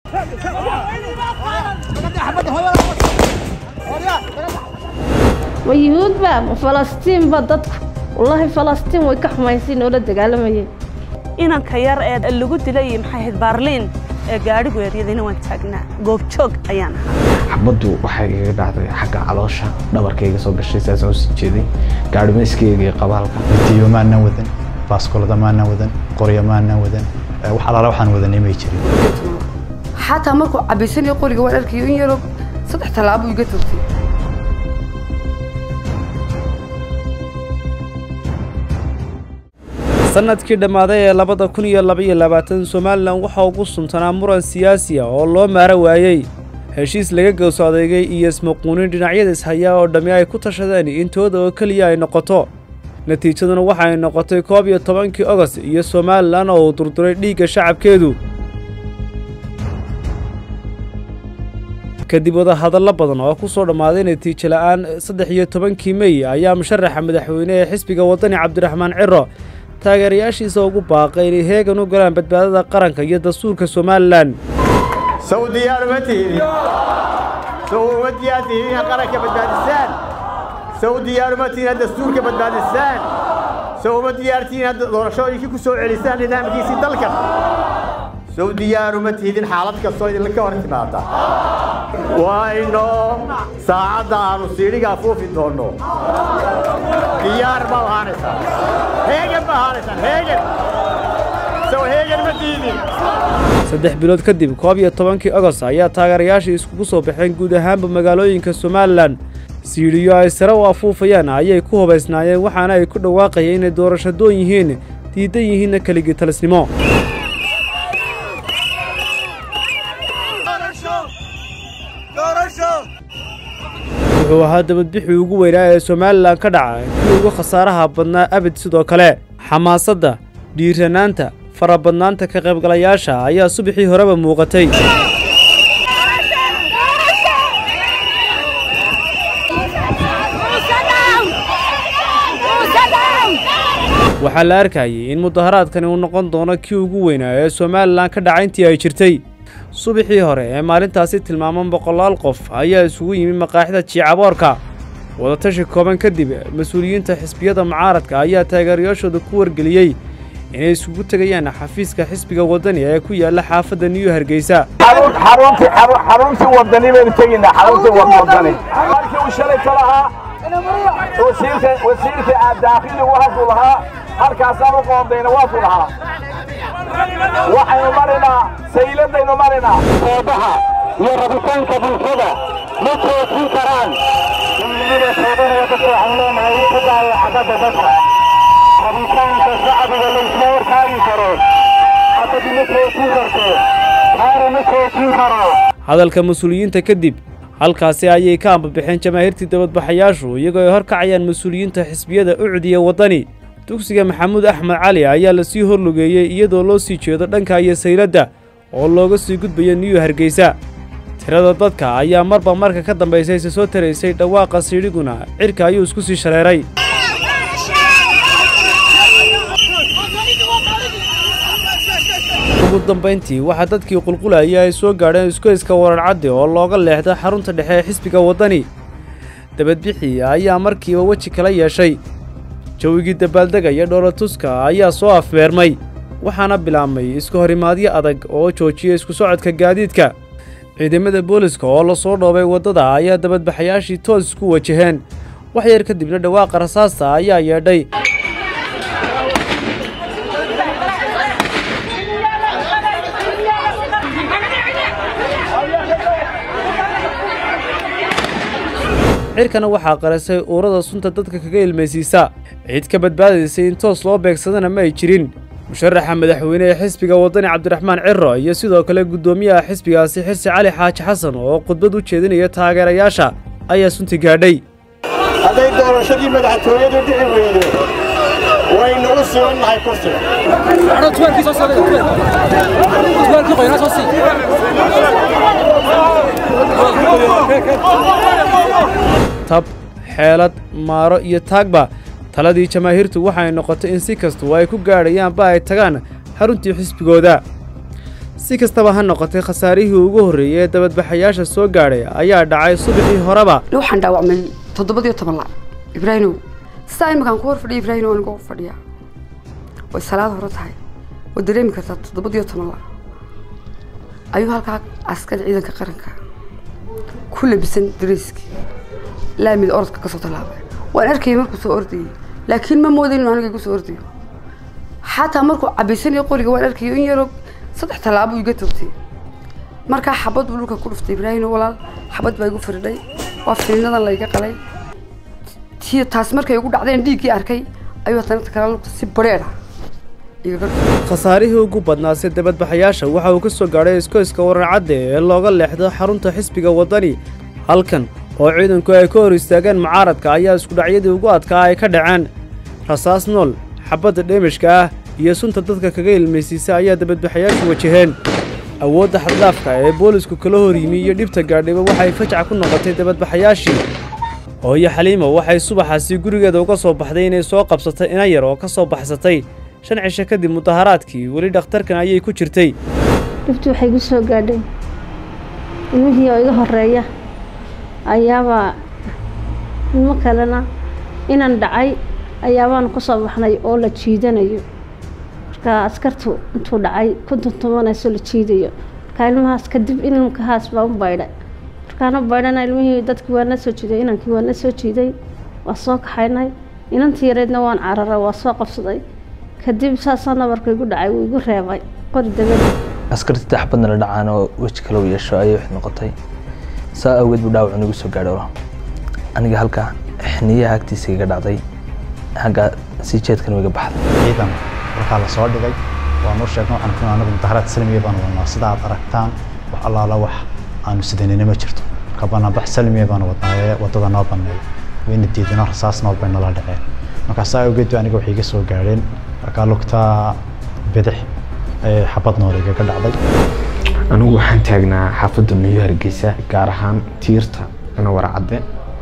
ma yuhuudba ma falastiinba dadku wallaahi falastiin way ka xumaysiin oo la dagaalamayeen inanka yar ee lagu dilay maxay ahayd baarliin ee gaadhigu eryadayna waan taagnaa goobjoog ayaan ahaa xabaddu waxay iga dhacday xagga caloosha dhabarkayga soo gashay saasaan usii jeeday gaadhimayskayga iyo qabaalka diyo maanaan wadan baaskolada maanaan wadan qoryo maanaan wadan wax alaala waxaan wadanay may jirin xataa markuu cabaysanayo qoriga waan arkayo in yaroo saddex tallaabo iga togtay sannadkii dhammaaday ee labada kun iyo labaiyo labaatan somalilan waxaa ugu suntanaa muran siyaasi ah oo loo maara waayey heshiis laga gowso adeegay iyo ismaquunin dhinacyada ishayaa oo dhammi ay ku tashadeen intooda oo keliya ay noqoto natiijaduna waxa ay noqotay koob iyo tobankii ogost iyo somalilan oo uu durduray dhiigga shacabkeedu kadib wadahadallo badan oo ku soo dhammaaday natiijo la'aan saddex iyo tobankii mey ayaa musharaxa madaxweyne ee xisbiga waddani cabdiraxmaan ciro taageerayaashiisa ugu baaqay inay heegan u galaan badbaadada qaranka iyo dastuurka somalilan sow diyaar uma tihidin sow uma diyaar tihidin inaad qaranka badbaadisaan sow diyaar uma tihidin inaad dastuurka badbaadisaan sow uma diyaar tihidin inaad doorashooyinkii ku soo celisaan nidaamkiisii dalka sow diyaar uma tihidin xaalad kastoo idinka hor timaada wayno saacadda aanu siidhigaa fuufi doonno diyaar ma ahaanaysaa heegan ma ahaanaysaan heegan sow heegan ma diidin saddex bilood kadib koob iyo tobankii ogost ayaa taageerayaashii iskugu soo baxeen guud ahaanba magaalooyinka somalilan siidhiyo ay sare u afuufayaan ayay ku hubaysnaayeen waxaana ay ku dhawaaqayeen inay doorashadoon yihiin diidan yihiinna keligii talisnimo wuxuu ahaa dabadbixii ugu weynaa ee somalilan ka dhaca kii ugu khasaaraha badnaa abid sidoo kale xamaasadda dhiiranaanta farabadnaanta ka qaybgalayaasha ayaa subaxii horeba muuqatay waxaa la arkayay in mudaharaadkani uu noqon doono kii ugu weynaa ee somalilan ka dhaca intii ay jirtay subaxii hore ee maalintaasi tilmaaman boqolaal qof ayaa isugu yimi maqaaxida jiicaboorka wadatashi kooban kadib mas-uuliyiinta xisbiyada mucaaradka ayaa taageerayaashooda ku wargeliyey inay isugu tegayaan xafiiska xisbiga waddani ee ku yaalla xaafadda niyu hargeysa xaruntii wadani baynu tegaynaa xaruntii wadani markii uu shalay ka lahaa wasiirka wasiirka daakhili waxuu lahaa halkaasaan u qoondayna waasuu lahaa waxaynu marinaa sayladaynu marinaa soobaxa iyo rabitaanka bulshada ma joojin karaan midnimada soobaha dadka waxaan leenahay ku daayo xabadda dadka rabitaanka shacbiga laysma hortaagi karo xabaddi ma joojin karto taana ma joojin karo hadalka mas-uuliyiinta kadib halkaasi ayay ka ambabixeen jamaahiirtii dabadbaxayaashu iyagoo ay hor kacayaan mas-uuliyiinta xisbiyada ucdiya waddani dugsiga maxamuud axmed cali ayaa lasii horlugeeyey iyadoo loo sii jeedo dhanka iyo sayladda oo looga sii gudbayo niyu hargeysa tirada dadka ayaa marba marka ka dambaysa isa soo taraysay dhawaaqa siidhiguna cirka ayuu isku sii shareeray ugu dambayntii waxaa dadkii qulqulaya ay soo gaadheen iskoyska wararcaddi oo looga leexda xarunta dhexe ee xisbiga waddani dabadbixii ayaa markiiba weji kala yeeshay jawigii dabaaldega iyo dhoolatuska ayaa soo afmeermay waxaana bilaabmay iska horimaadyo adag oo joojiyay isku socodka gaadiidka ciidamada booliska oo la soo dhoobay waddada ayaa dabadbaxayaashii toos isku wajaheen wax yar kadibna dhawaaqa rasaasta ayaa yeedhay cirkana waxaa qarisay uurada sunta dadka kaga ilmaysiisa cid ka badbaadaysay in toos loo beegsadana ma ay jirin musharaxa madaxweyne ee xisbiga waddani cabdiraxmaan ciro iyo sidoo kale guddoomiyaha xisbigaasi xirsi cali xaaji xasan oo khudbad u jeedinaya taageerayaasha ayaa sunti gaadhay hadday doorashadii madaxtooyadu dhici weydo waynu u sibannahay kursiga tab xeelad maaro iyo taagba taladii jamaahiirtu waxay noqotay in si kastu ay ku gaadhayaanba ay tagaan xaruntii xisbigooda si kastaba ha noqotay khasaarihii ugu horreeyey ee dabadbaxayaasha soo gaadhay ayaa dhacay subaxii horeba waxaan dhaawacmay toddobadiyo toban lac ibraahimow sidaa iminkaan ku hor fadhiya ibraahimow aniga u fadhiya way salaad hore tahay way dareemi kartaa toddobadiyo toban lac ayuu halkaa askari ciidanka qaranka ku labisan dareyskii laamid orodka kasoo tallaabay waan arkayay markuu soo ordayay laakiin ma moodayn inuu aniga igu soo ordayo xataa markuu cabaysanayo qoriga waan arkayo in yaroo saddex tallaabo iga toogtay markaa xabad buu dhulka ku dhuftay ibraahim walaal xabad baa igu firdhay waa filiinadan layga qalay tii taas markay igu dhacdeen dhiiggii arkay ayuu haddana kala lugta si bareer ah igaga dhuftay khasaarihii ugu badnaasay dabadbaxayaasha waxa uu ka soo gaadhay iskoyska warancadde ee looga leexdo xarunta xisbiga waddani halkan oo ciidanku ay ka hor istaageen mucaaradka ayaa iskudhacyadii ugu adkaa ay ka dhaceen rasaas nool xabadda dheemishka ah iyo sunta dadka kaga ilmaysiisa ayaa dabadbaxayaashu wajaheen awoodda xaddaafka ee boolisku kala hor yimi iyo dhibta gaadhiba waxay fajac ku noqotay dabadbaxayaashii hooyo xaliimo waxay subaxaasi gurigeeda uga soo baxday inay soo qabsatay ina yar oo ka soo baxsatay shan cisho kadib mudaharaadkii weli dhakhtarkan ayay ku jirtay dhibtu waxay igu soo gaadhay ilmihii oo iga horeeya ayaabaa ilmo kalena inan dhacay ayaabaanu ka soo baxnay oo la jiidanayo marka askartu intuu dhacay ku tuntumanayso la jiidayo marka ilmahaas kadib ilmkahaas baa u baydhay markaana baydhana ilmihii dadkii waa na soo jiiday inankii waa na soo jiiday waa soo kaxaynay inantii yareedna waan cararay waa soo qabsaday kadib saasaa nabarka igu dhacay wuu igu reebay qori dabada askartii taxbadna la dhacaan oo weji kale u yeesho ayay wax noqotay saa awgeed buu dhaawac nagu soo gaadhay aniga halka xiniyaha agtiisa iga dhacday xagga sii jeedkan iga baxday ciidan markaa la soo dhigay waanu sheegnay waxaan ku anagu mudaharaad salmiya baanu wadnaa sida aad aragtaan wax allaala wax aanu sidanina ma jirto marka banaanbax salmiya baanu wadnaaye waddada noo banneeyo wayna diidino rasaas nool bay nala dhaceen markaa saa awgeed aniga waxay iga soo gaadheen markaa lugtaa bidix ee xabad nool igaga dhacday anigu waxaan taagnaa xaafadda miyo hargeysa gaar ahaan tiirta ina waracadde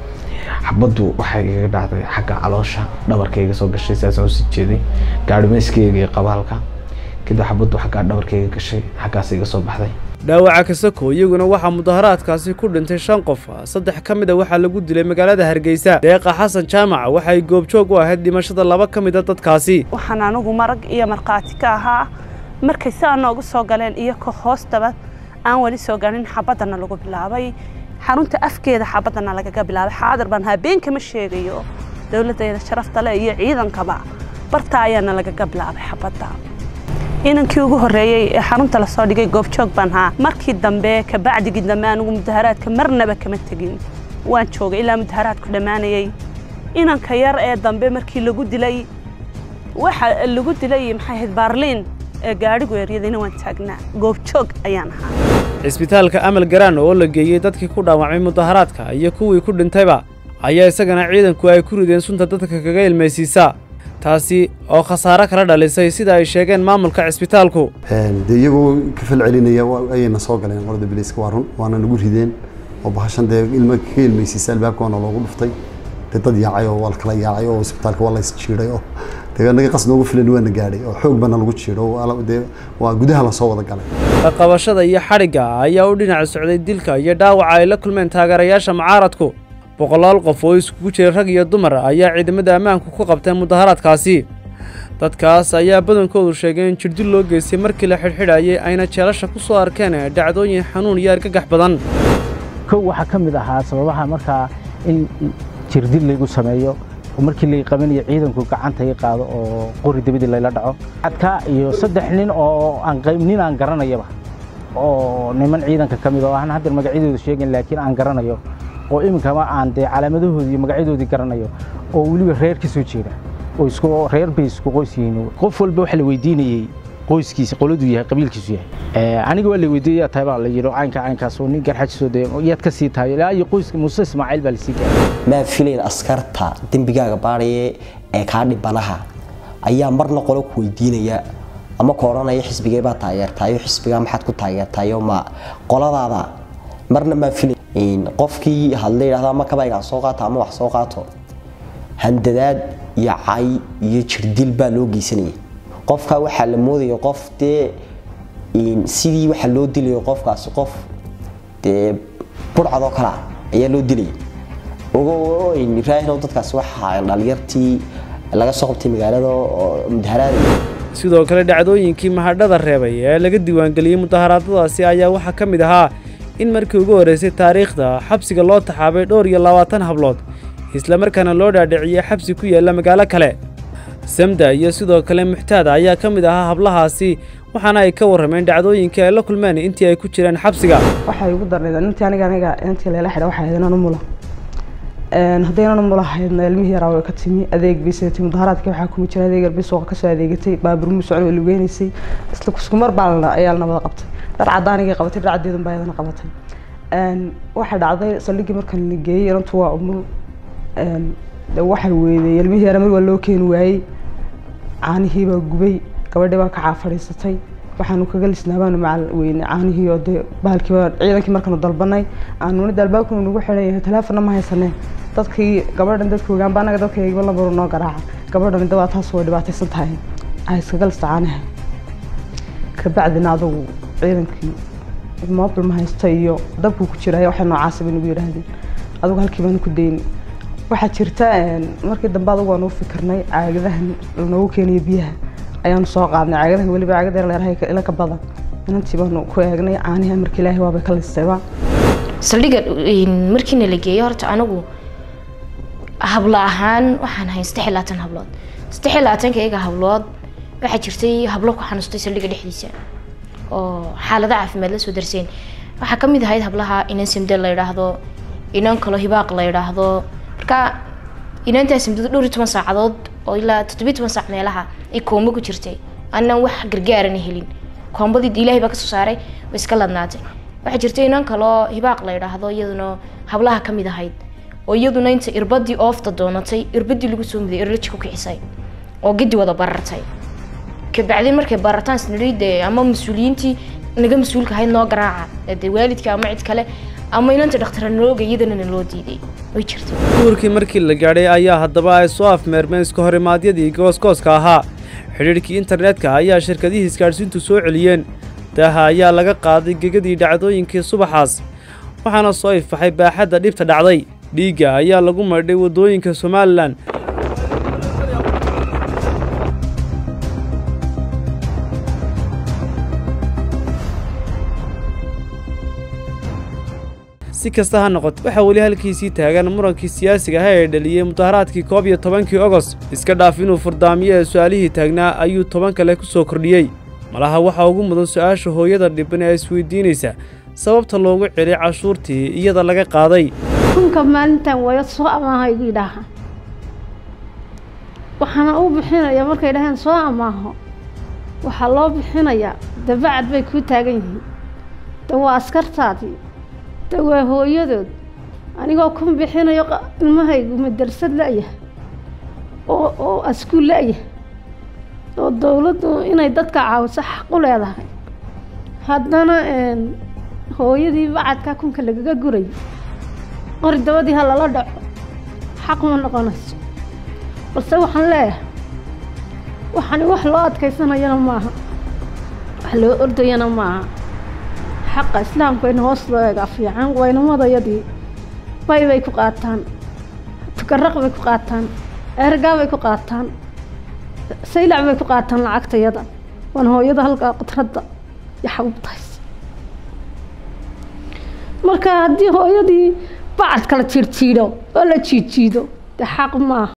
xabaddu waxay igaga dhacday xagga caloosha dhabarkayga soo gashay saasaan usii jeeday gaadhimayskayga iyo qabaalka kadib xabaddu xaggaa dhabarkayga gashay xaggaas iga soo baxday dhaawaca kasako iyaguna waxaa mudaharaadkaasi ku dhintay shan qof saddex ka mid a waxaa lagu dilay magaalada hargeysa deeqa xasan jaamac waxay goobjoog u ahayd dhimashada laba ka mid a dadkaasi waxaan anigu marag iyo markhaati ka ahaa markay saa noogu soo galeen iyo ka hoostaba aan weli soo garin xabaddana lagu bilaabay xarunta afkeeda xabaddana lagaga bilaabay xaadir baan habeen kama sheegayo dowladdeeda sharafta leh iyo ciidankaba barta ayaana lagaga bilaabay xabadda inankii ugu horreeyey ee xarunta lasoo dhigay goobjoog baan haa markii dambe kabacdigii dambe anigu mudaharaadka marnaba kama tegin waan joogay ilaa mudaharaadku dhammaanayey inanka yar ee dambe markii lagu dilay waxa lagu dilay maxay ahayd baarliin ee gaadhigu eryadayna waan taagnaa goobjoog ayaan ahaa cisbitaalka amal garaan oo la geeyey dadkii ku dhaawacmay mudaharaadka iyo kuwii ku dhintayba ayaa isagana ciidanku ay ku rideen sunta dadka kaga ilmaysiisa taasi oo khasaare kala dhalisay sida ay sheegeen maamulka cisbitaalku dee iyagoo ka fal celinaya ayayna soo galeen qorada biliiska waa run waana nagu rideen oo bahashan dee ilma ka ilmaysiisa albaabka waana loogu dhuftay dee dad yaacay oo waa la kala yaacay oo isbitaalka waa la is jiiday oo dee naga qas noogu filan waana gaadhay oo xoog baana lagu jiido dee waa gudaha lasoo wada galay qabashada iyo xadhigga ayaa u dhinac socday dilka iyo dhaawaca ay la kulmeen taageerayaasha mucaaradku boqolaal qof oo iskugu jira rag iyo dumar ayaa ciidamada ammaanku ku qabteen mudaharaadkaasi dadkaas ayaa badankoodu sheegay in jirdil loo geystay markii la xidhxidhayay ayna jeelasha ku soo arkeen dhacdooyin xanuun iyo argagax badan kow waxaa ka mid ahaa sababaha markaa in jirdil laygu sameeyo markii lay qabanayo ciidanku gacanta i qaado oo qori dabadii layla dhaco adka iyo saddex nin oo aan nin aan garanayaba oo niman ciidanka ka mid oo aan hadda magacyadooda sheegin laakiin aan garanayo oo iminkama aan dee calaamadahoodii iyo magacyadoodii garanayo oo weliba reer ka soo jeeda oo isku reer bay isku qoys yihiin qof walba waxa la weydiinayey qoyskiisa qoladuu yahay qabiilkiisu yahay aniga waa la weydiiyey yaa tahay baa la yidhi caynka caynkaas oo nin garxajisoo dee yaad ka sii tahay ilaa iyo qoyska muuse ismaaciil baa lasii gaaray maa filayn askarta dembigaaga baadhaya ee kaa dhibanaha ayaa marna qolo ku weydiinaya ama ku odhanaya xisbigee baa taageertaayo xisbigaa maxaad ku taageertaayo ma qoladaada marna maa filayn qofkii hadla yidhahda ama kabaygaan soo qaato ama wax soo qaato handadaad iyo cay iyo jirdil baa loo geysanaya qofka waxaa la moodaya qof dee sidii waxaa loo dilayo qofkaasi qof dee burcadoo kale ah ayaa loo dilaya ogo ibraahim dadkaasi waxaa dhalinyartii laga soo qabtay magaalada oo mudaharaada sidoo kale dhacdooyinkii mahadhada reebay ee laga diiwaangeliyey mudaharaadadaasi ayaa waxaa ka mid ahaa in markii ugu horreysay taariikhda xabsiga loo taxaabay dhowr iyo labaatan hablood islamarkaana loo dhaadhiciyey xabsi ku yaalla magaalo kale samda iyo sidoo kale muxtaada ayaa ka mid ahaa hablahaasi waxaana ay ka warrameen dhacdooyinkii ay la kulmeen intii ay ku jireen xabsiga waxay ugu darnayd intii aniga aniga intii leela xidha waxay ahayd inaan u mula haddaynan u mulahaydna ilmihii yaraa way ka timi adeeg bay sidatay mudaharaadkii waxaa kuma jira adeeg yarbay suuqa kasoo adeegatay baabur mu socon way lugeynaysay isla kuskumar baa ayaa la nabada qabtay dhar cadaanigay qabatay dhar cadeedun baa iyadana qabatay waxaa dhacday saldhiggii markan la geeyey inantu waa umul waxay weydey ilmihii yaraa mar waa loo keeni waayey caanihii baa gubay gabadhii baa kacaa fadhiisatay waxaanu kaga lisnaabaanu macal weyne caanihii oo dee bahalkiiba ciidankii markaanu dalbanay aanu nida albaabkuna nagu xidhan yahay teleefonna ma haysaneen dadkii gabadhan dadka ogaanba anaga dadka eegba lambaru noo garaaca gabadhan dawaa taas way dhibaataysan tahay ay iskaga lista caanaha kabacdina adugu ciidankii mobil ma haysta iyo dabkuu ku jiraya waxay noocaasa bay nagu yidhaahdeen adugu halkii baanu ku dayni waxaa jirta markii dambe adugu waanu u fikirnay caagadahan lanoogu keeniyo biyaha ayaanu soo qaadnay caagadahan weliba caagada leerahay ila ka badan inantii baanu ku eegnay caanihi amarka ilaahay waabay ka listayba saldhigga markiina la geeyo horta anigu hablo ahaan waxaan hayn saddex iyo labaatan hablood saddex iyo labaatanka iyaga hablood waxaa jirtay hablo ku xanuustay saldhigga dhexdiisa oo xaalado caafimaad la soo darseen waxaa ka mid ahayd hablaha inan simde la yidhaahdo inan kalo hibaaq la yidhaahdo marka inantaa simdada dhowr iyo toban saacadood oo ilaa toddobiyo toban saac meelaha ay koombo ku jirtay anaan wax gargaarana helin koombadii ilaahay baa kasoo saaray way iska ladnaatay waxaa jirta inan kaloo hibaaq la yidhaahdo iyaduna hablaha ka mid ahayd oo iyaduna inta irbadii oofta doonatay irbadii lagu soo muday irlaji ku kicisay oo gadi wada barartay kabacdin markay barataan snidde ama mas-uuliyiintii naga mas-uulka ahayd noo garaaca dee waalidka ama cid kale ama inanta dhakhtarnooga iyadana na loo diiday way jirtay duurkii markii la gaadhay ayaa haddaba ay soo afmeermeen iska horimaadyadii gooskooska ahaa xidhiidhkii internetka ayaa shirkadihii isgaadhsiintu soo celiyeen daaha ayaa laga qaaday gegadii dhacdooyinkii subaxaas waxaana soo ifaxay baaxadda dhibta dhacday dhiigga ayaa lagu maydhay waddooyinka somalilan si kasta ha noqoto waxaa weli halkiisii taagan murankii siyaasiga ah ee dhaliyey mudaharaadkii koob iyo tobankii ogost iska dhaaf inuu furdaamiyo ee su'aalihii taagnaa ayuu toban kale ku soo kordhiyey malaha waxaa ugu mudan su-aasha hooyada dhiban ee isweydiinaysa sababta loogu celiyay cashuurtii iyada laga qaaday kunka maalintan waya soo amaaha igu yidhaaha waxaana u bixinaya markay dhaheen soo amaaho waxaa loo bixinayaa dabacad bay kuu taagan yihiin de waa askartaadii de waa hooyadood anigoo kun bixinayo ilmahaygu madrasad la-yah oo oo askuul la-yah oo dowladdu inay dadka caawiso xaq u leedahay haddana hooyadii bacadkaa kunka lagaga guray qori dabadii ha lala dhaco xaq ma noqonayso balse waxaan leeyahay waxani wax loo adkaysanayana maaha wax loo ordayana maaha xaqa islaamka in hoos loo eegaa fiican waynamadayadii bay bay ku qaataan tukaraq bay ku qaataan ergaa bay ku qaataan saylac bay ku qaataan lacagtayada waan hooyada halkaa qudradda iyo xabubtahays marka haddii hooyadii bacad kala jiirjiidho oo la jiidjiido dee xaq maaha